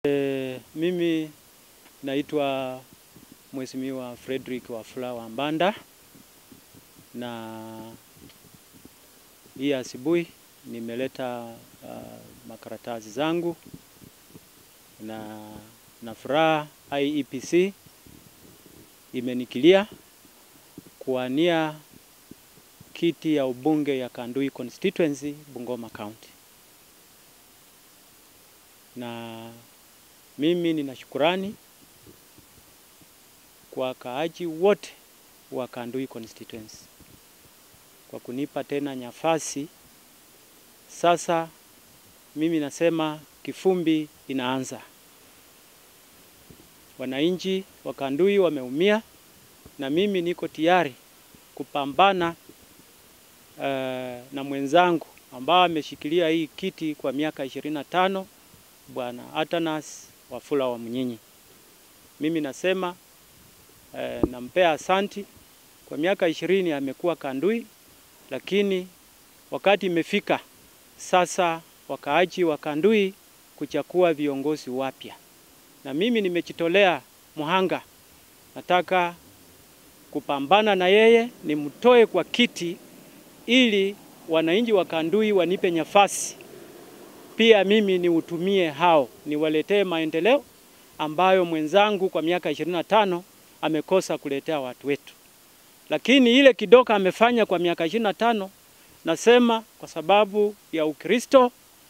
E, mimi naitwa Mheshimiwa Frederick Wafula Wambanda na hii asubuhi nimeleta uh, makaratasi zangu na na furaha IEPC imenikilia kuwania kiti ya ubunge ya Kandui constituency Bungoma County, na mimi nina shukurani kwa wakaaji wote wa Kandui constituency kwa kunipa tena nafasi. Sasa mimi nasema kifumbi inaanza. Wananchi wa Kandui wameumia na mimi niko tayari kupambana uh, na mwenzangu ambao ameshikilia hii kiti kwa miaka ishirini na tano Bwana Atanas Wafula wa Mnyinyi. Mimi nasema uh, nampea asanti kwa miaka ishirini amekuwa Kandui, lakini wakati imefika sasa wakaaji wa Kandui kuchagua viongozi wapya, na mimi nimejitolea muhanga, nataka kupambana na yeye nimtoe kwa kiti ili wananchi wa Kandui wanipe nafasi pia mimi niutumie hao niwaletee maendeleo ambayo mwenzangu kwa miaka ishirini na tano amekosa kuletea watu wetu, lakini ile kidogo amefanya kwa miaka ishirini na tano nasema kwa sababu ya Ukristo,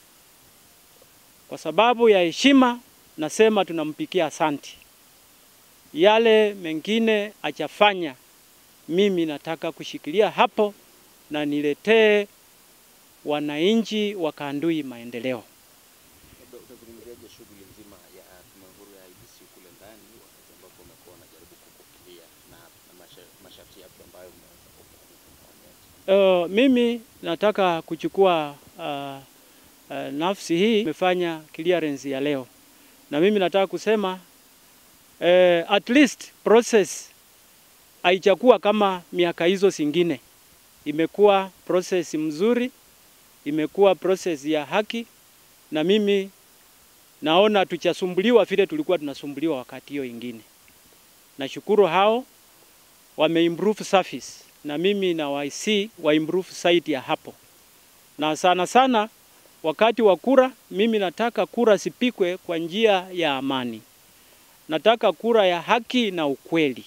kwa sababu ya heshima, nasema tunampikia asanti. Yale mengine achafanya, mimi nataka kushikilia hapo na niletee wananchi wa Kandui maendeleo. Utazungumziaje shughuli nzima ya tume huru ya IEBC kule ndani, wakati ambapo umekuwa unajaribu kukukilia na, na masha- masharti yapi ambayo umeweza kuonyesha? Uh, mimi nataka kuchukua uh, uh, nafsi hii imefanya clearance ya leo, na mimi nataka kusema uh, at least process haijakuwa kama miaka hizo zingine, imekuwa process mzuri, imekuwa process ya haki, na mimi naona tuchasumbuliwa vile tulikuwa tunasumbuliwa wakati hiyo ingine. Nashukuru hao wameimprove service na mimi na YC wa improve site ya hapo, na sana sana wakati wa kura, mimi nataka kura sipikwe kwa njia ya amani, nataka kura ya haki na ukweli,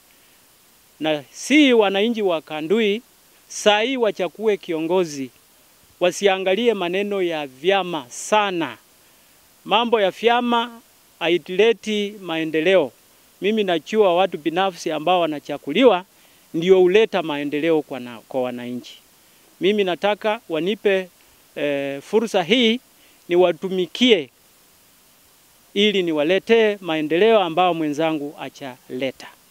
na si wananchi wa Kandui saa hii wachakue kiongozi, wasiangalie maneno ya vyama sana. Mambo ya vyama haitileti maendeleo. Mimi najua watu binafsi ambao wanachakuliwa ndio huleta maendeleo kwa, na, kwa wananchi. Mimi nataka wanipe e, fursa hii niwatumikie ili niwaletee maendeleo ambao mwenzangu achaleta.